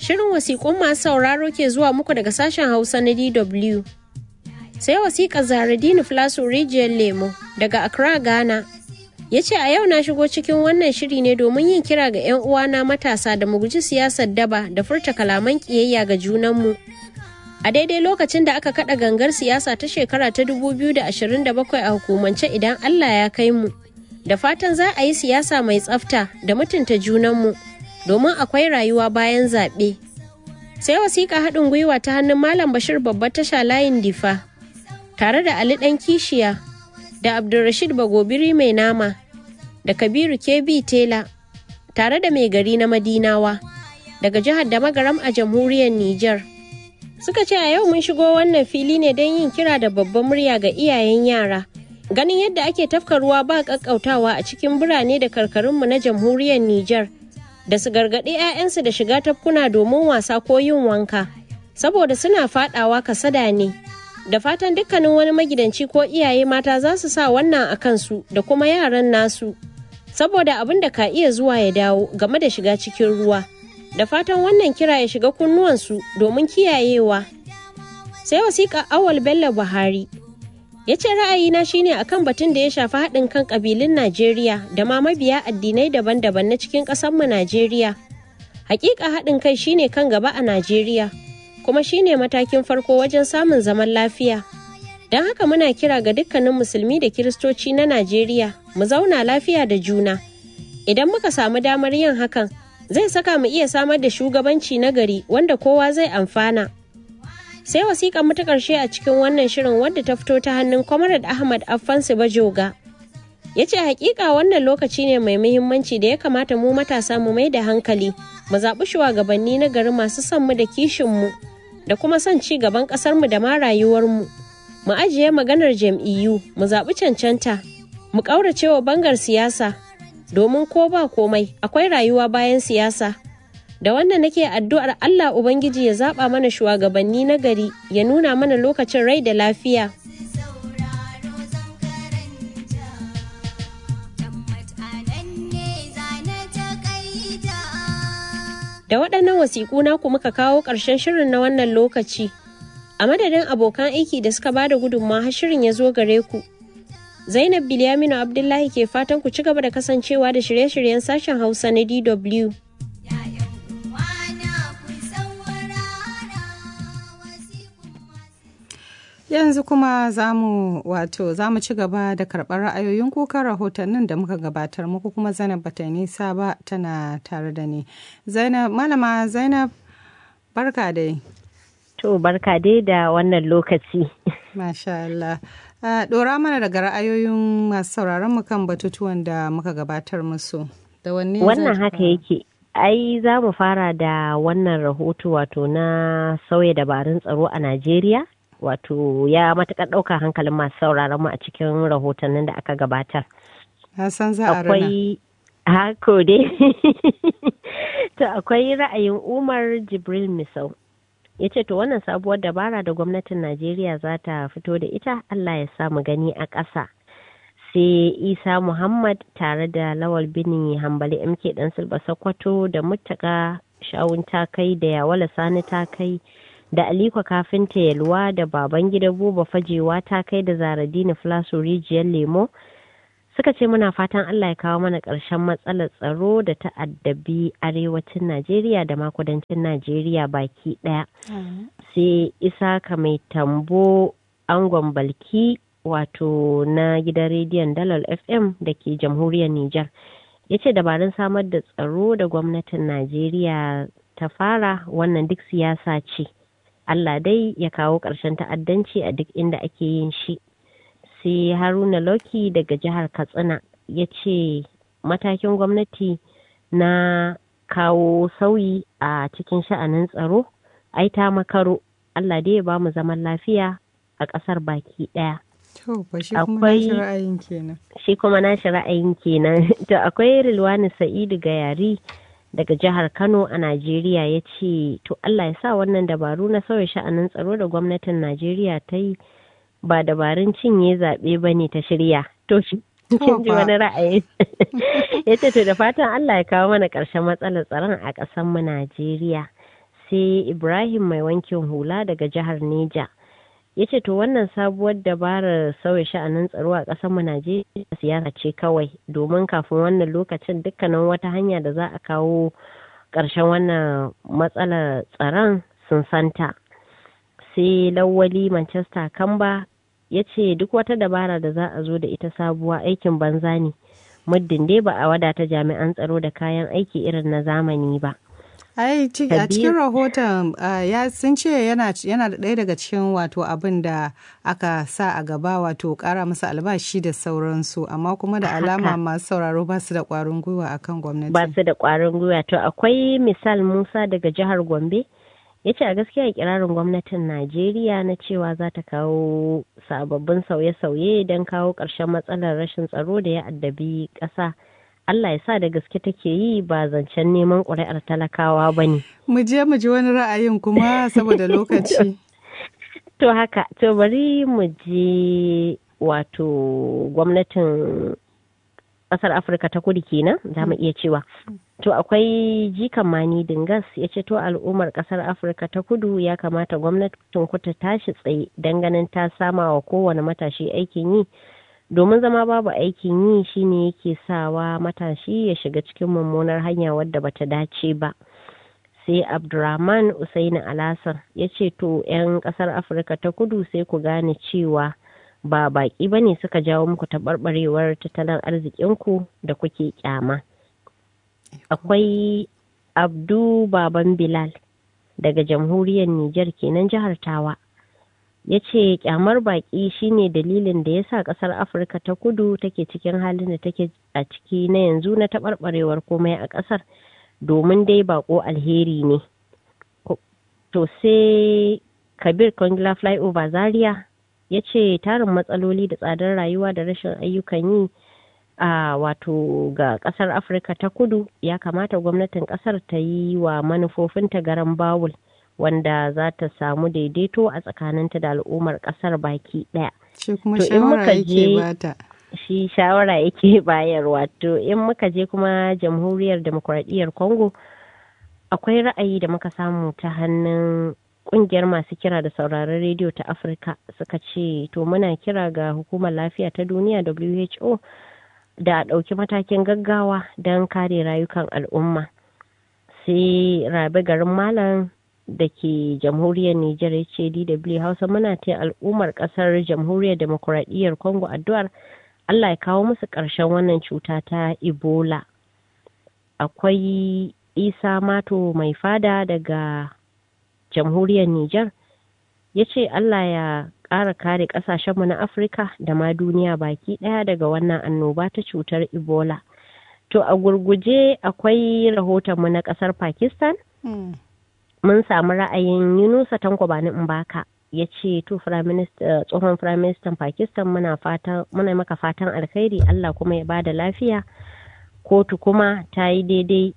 Shirin wasiƙun masu sauraro ke zuwa muku daga sashen Hausa na DW. Sai wasiƙar Zaradini Flasu Rijiyar Lemo daga Accra, Ghana. Ya ce a yau na shigo cikin wannan shiri ne domin yin kira ga 'yan uwana matasa da mu guji siyasar daba da furta kalaman ƙiyayya ga junanmu. A daidai lokacin da aka kaɗa gangar siyasa ta shekara ta 2027 a hukumance idan Allah ya kai mu. Da fatan za a yi siyasa mai tsafta da mutunta junanmu. domin akwai rayuwa bayan zaɓe. Sai wasiƙa haɗin gwiwa ta hannun Malam Bashir babbar tasha layin difa, tare da Ali ɗan kishiya, da Abdulrashid Bagobiri mai nama, da Kabiru Kebi Tela, tare da mai gari na Madinawa, daga jihar da magaram a jamhuriyar Nijar. Suka ce a yau mun shigo wannan fili ne don yin kira da babban murya ga iyayen yara. Ganin yadda ake tafka ruwa ba ƙaƙƙautawa a cikin birane da karkarunmu na jamhuriyar Nijar. da su gargaɗi 'ya'yansu da shiga tafkuna domin wasa ko yin wanka saboda suna faɗawa kasada ne da fatan dukkanin wani magidanci ko iyaye mata za su sa wannan a kansu da kuma yaran nasu saboda abin da ka iya zuwa ya dawo game da shiga cikin ruwa da fatan wannan kira ya shiga kunnuwansu domin kiyayewa sai wasiƙa awal bello buhari ya ce ra'ayina shine akan batun da ya shafi haɗin kan ƙabilun najeriya da ma mabiya addinai daban-daban na cikin ƙasarmu najeriya hakika haɗin kai shine kan gaba a najeriya kuma shine matakin farko wajen samun zaman lafiya don haka muna kira ga dukkanin musulmi da kiristoci na najeriya mu zauna lafiya da juna idan muka samu damar yin hakan zai saka mu iya samar da shugabanci na gari wanda kowa zai amfana sai wasiƙa mu ta ƙarshe a cikin wannan shirin wadda ta fito ta hannun Comrade Ahmad Affansu Bajoga. Ya ce hakika wannan lokaci ne mai muhimmanci da ya kamata mu matasa mu mai da hankali mu zaɓi shugabanni na gari masu son mu da kishin mu da kuma son ci gaban ƙasar mu da ma rayuwar mu. Mu ajiye maganar jam'iyyu mu zaɓi cancanta mu ƙaurace wa bangar siyasa domin ko ba komai akwai rayuwa bayan siyasa. da wannan nake addu'ar Allah Ubangiji ya zaba mana shugabanni na gari ya nuna mana lokacin rai da lafiya. Da waɗannan wasiƙu naku muka kawo ƙarshen shirin na wannan lokaci. A madadin abokan aiki da suka bada gudunmawa har shirin ya zo gare ku. Zainab Bilyaminu Abdullahi ke fatan ku ci gaba da kasancewa da shirye-shiryen sashen Hausa na DW. yanzu kuma za mu wato za mu ci gaba da karɓar ra'ayoyin kukan rahotannin da muka gabatar muku kuma zainab bata nisa ba tana tare da ni zainab malama zainab barka dai to barka dai da wannan lokaci masha Allah ɗora mana daga ra'ayoyin masu sauraron mu kan batutuwan da muka gabatar musu da wanne wannan haka yake ai za mu fara da wannan rahoto wato na sauya dabarun tsaro a najeriya wato ya matuƙar ɗaukar hankalin masu sauraron mu a cikin rahotannin da aka gabatar. Hassan za a Akwai hako dai. to akwai ra'ayin Umar Jibril Misau. Ya ce to wannan sabuwar dabara da gwamnatin Najeriya za ta fito da ita Allah ya samu gani a ƙasa. Sai Isa Muhammad tare da Lawal Bini Hambali MK ɗan Silba Sokoto da Muttaka Shawun Takai da Yawala Sani Takai. da aliko kafinta yalwa da baban gida buba fajewa ta kai da zaradini flaso rijiyar lemo suka ce muna fatan allah ya kawo mana ƙarshen matsalar tsaro da ta'addabi arewacin najeriya da makudancin najeriya baki ɗaya sai isaka mai tambo angon balki wato na gidan rediyon dalal fm da ke jamhuriyar niger ya ce dabarun samar da tsaro da gwamnatin najeriya ta fara wannan duk siyasa ce Allah dai ya kawo ƙarshen ta'addanci a duk inda ake yin shi. Sai Haruna Loki daga jihar Katsina ya ce matakin gwamnati na kawo sauyi a cikin sha'anin tsaro, ai ta makaro, Allah dai ya ba mu zaman lafiya a ƙasar baki ɗaya. Shi kuma nashi ra'ayin kenan. To akwai Rilwani Sa'idu Gayari. daga jihar Kano a Najeriya ya ce, To Allah ya sa wannan dabaru na sauya sha'anin tsaro da gwamnatin Najeriya ta yi ba dabarun cinye zaɓe ba ne ta shirya. To shi kin ji wani ra'ayi. ya ce, To da fatan Allah ya kawo mana ƙarshen matsalar tsaron a ƙasar mu Najeriya. sai ibrahim mai wankin hula daga jihar neja ya ce to wannan sabuwar dabarar sauya sha'anin tsaro a ƙasar mu najeriya siyasa ce kawai domin kafin wannan lokacin dukkanin wata hanya da za a kawo ƙarshen wannan matsalar tsaron sun santa sai lawali manchester kamba ya ce duk wata dabara da za a zo da ita sabuwa aikin banza ne muddin dai ba a wadata jami'an tsaro da kayan aiki irin na zamani ba ai a cikin rahoton ya sun ce yana da ɗaya daga cikin wato abin da aka sa a gaba wato ƙara masa albashi da sauransu amma kuma da alama masu sauraro ba su da ƙwarin gwiwa akan gwamnati ba su da ƙwarin gwiwa to akwai misal musa daga jihar gombe ya ce a gaskiya kirarin gwamnatin najeriya na cewa za ta kawo sababbin sauye-sauye don kawo ƙarshen matsalar rashin tsaro da ya addabi ƙasa Allah ya sa da gaske take yi ba zancen neman ƙuri'ar talakawa ba ne. Mu je mu ji wani ra'ayin kuma saboda lokaci. to haka, to bari mu je wato gwamnatin ƙasar Afirka ta kudu kenan za mu iya cewa. To akwai jikan mani dingas ya ce to al'ummar ƙasar Afirka ta kudu ya kamata gwamnatin ku ta tashi tsaye don ganin ta sama wa kowane matashi aikin yi. domin zama babu aikin yi shine yake sawa matashi ya shiga cikin mummunar hanya wadda bata dace ba sai abdurrahman usaini alasar ya ce to 'yan kasar afirka ta kudu sai ku gane cewa ba baki ba ne suka jawo muku taɓarɓarewar tattalin arzikinku da kuke kyama akwai abdu baban bilal daga jamhuriyar niger kenan jihar tawa ya ce kyamar baki shine dalilin da ya sa kasar afirka ta kudu take cikin halin da take a ciki na yanzu na taɓarɓarewar komai a ƙasar domin dai bako alheri ne to sai kabir kongila flyover zaria ya ce tarin matsaloli da tsadar rayuwa da rashin ayyukan yi a wato ga ƙasar afirka ta kudu ya kamata gwamnatin ƙasar ta yi wa manufofinta garan bawul wanda za ta samu daidaito a tsakaninta da al'ummar kasar baki daya. Shi kuma shawara yake bata. Shi shawara yake bayarwa. To in muka je kuma jamhuriyar demokuraɗiyyar Congo akwai ra'ayi da muka samu ta hannun kungiyar masu kira da sauraron rediyo ta Afirka suka ce to muna kira ga hukumar lafiya ta duniya WHO da ɗauki matakin gaggawa don kare rayukan al'umma. Sai rabe garin malam da ke jamhuriyar Nijar ya ce DW Hausa muna ta al'ummar kasar jamhuriyar demokuraɗiyyar Congo addu'ar Allah ya kawo musu ƙarshen wannan cuta ta Ebola. Akwai Isa Mato mai fada daga jamhuriyar Nijar ya ce Allah ya ƙara kare ƙasashenmu na Afirka da ma duniya baki ɗaya daga wannan annoba ta cutar Ebola. To a gurguje akwai rahotonmu na ƙasar Pakistan. mun samu ra'ayin yunusa tanko bani mbaka ya ce to tsohon firaministan pakistan muna muna maka fatan alkhairi allah kuma ya bada lafiya kotu kuma ta yi daidai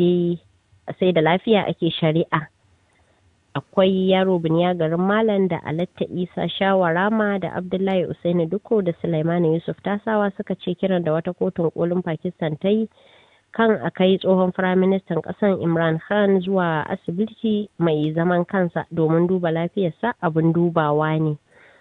sai da lafiya ake shari'a akwai yaro biniya garin malam da alatta isa shawarama da abdullahi usaini duko da sulaimani yusuf tasawa suka ce kiran da wata kotun kolin pakistan ta yi kan a kai tsohon firaministan ƙasan imran khan zuwa asibiti mai zaman kansa domin duba lafiyarsa abin dubawa ne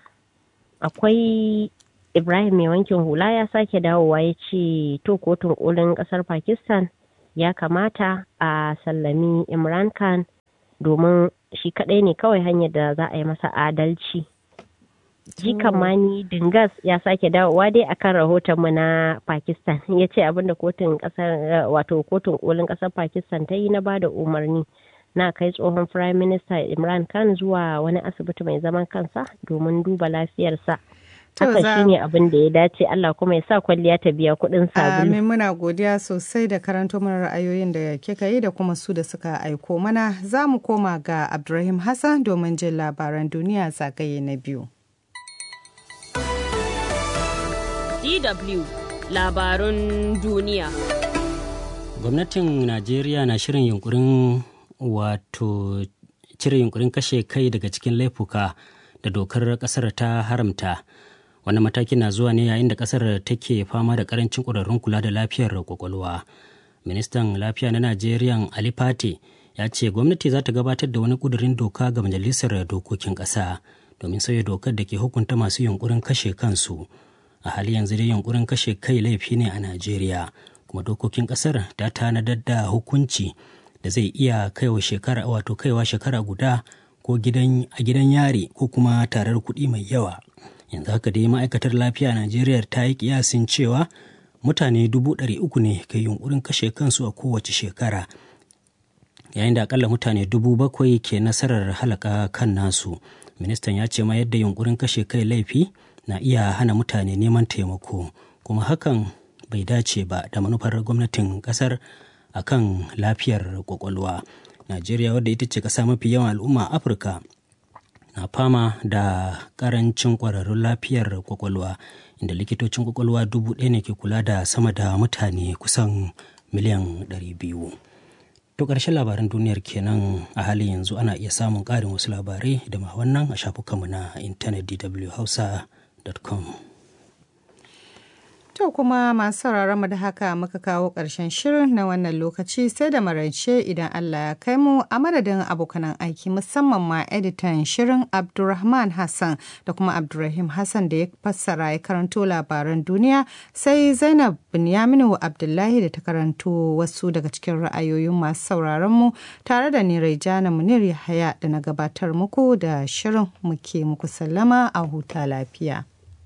akwai ibrahim mai wankin hula ya sake dawowa ya ce to kotun kolin ƙasar pakistan ya kamata a sallami imran khan domin shi kaɗai ne kawai hanyar da za a yi masa adalci jikan mani dingas ya sake dawowa dai akan rahoton mu na pakistan ya ce abinda kotun kasar wato kotun kolin kasar pakistan ta yi na ba da umarni na kai tsohon prime minister imran khan zuwa wani asibiti mai zaman kansa domin duba lafiyarsa haka shine abin da ya dace allah kuma ya sa kwalliya ta biya kuɗin sabulu amin muna godiya sosai da karanto mana ra'ayoyin da kika yi da kuma su da suka aiko mana za mu koma ga abdulrahim hassan domin jin labaran duniya zagaye na biyu DW labarun duniya. Gwamnatin Najeriya na shirin yunkurin wato cire yunkurin kashe kai daga cikin laifuka da dokar kasar ta haramta. Wannan mataki na zuwa ne yayin da kasar take fama da karancin ƙwararrun kula da lafiyar kwakwalwa. Ministan lafiya na Najeriya Ali Fati ya ce gwamnati za ta gabatar da wani ƙudurin doka ga majalisar dokokin ƙasa domin sauya dokar da ke hukunta masu yunkurin kashe kansu a hali yanzu dai yunkurin kashe kai laifi ne a najeriya kuma dokokin ƙasar ta tanadar da hukunci da zai iya kaiwa shekara wato kaiwa shekara guda ko gidan a gidan yari ko kuma tarar kuɗi mai yawa yanzu haka dai ma'aikatar lafiya a najeriya ta yi kiyasin cewa mutane dubu ɗari uku ne ke yunkurin kashe kansu a kowace shekara yayin da akalla mutane dubu bakwai ke nasarar halaka kan nasu ministan ya ce ma yadda yunkurin kashe kai laifi na iya hana mutane neman taimako kuma hakan bai dace ba da manufar gwamnatin kasar akan lafiyar kwakwalwa najeriya wadda ita ce kasa mafi yawan al'umma a afirka na fama da karancin kwararrun lafiyar kwakwalwa inda likitocin kwakwalwa dubu ɗaya ne ke kula da sama da mutane kusan miliyan ɗari biyu. To ƙarshen labaran duniyar kenan a halin yanzu ana iya samun ƙarin wasu labarai da ma wannan a shafukanmu na intanet dwhausa.com. To kuma masu sauraron mu da haka muka kawo ƙarshen shirin na wannan lokaci sai da maraice idan Allah ya kai mu a madadin abokanan aiki musamman ma editan shirin Abdulrahman Hassan da kuma Abdulrahim Hassan da ya fassara ya karanto labaran duniya sai Zainab Binyaminu Abdullahi da ta karanto wasu daga cikin ra'ayoyin masu sauraron mu tare da ni Raijana Munir Yahaya da na gabatar muku da shirin muke muku sallama a huta lafiya.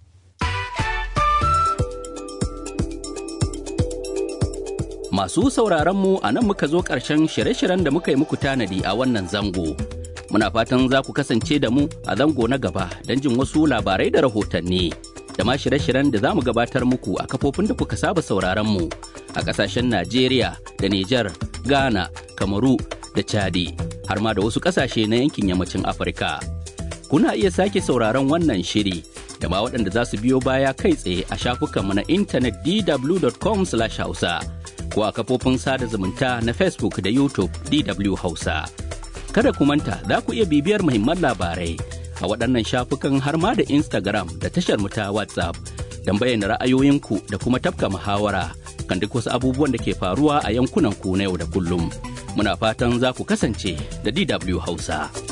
Masu sauraronmu a nan muka zo ƙarshen shirye-shiryen da muka yi muku tanadi a wannan zango. Muna fatan za ku kasance da mu a zango na gaba don jin wasu labarai da rahotanni. Da ma shirye-shiryen da za mu gabatar muku a kafofin da kuka saba sauraronmu a ƙasashen Najeriya da Nijar, Ghana, Kamaru da Chadi, har ma da wasu ƙasashe na yankin yammacin Afirka. Kuna iya sake sauraron wannan shiri da ma waɗanda za su biyo baya kai tsaye a shafukanmu na intanet dw.com/hausa. ko a kafofin sada zumunta na Facebook da YouTube DW Hausa. Kada ku manta za ku iya bibiyar muhimman labarai a waɗannan shafukan har ma da Instagram da tashar mu ta WhatsApp don bayyana ra'ayoyinku da kuma tafka muhawara kan duk wasu abubuwan da ke faruwa a yankunan ku na yau da kullum. Muna fatan za ku kasance da DW Hausa.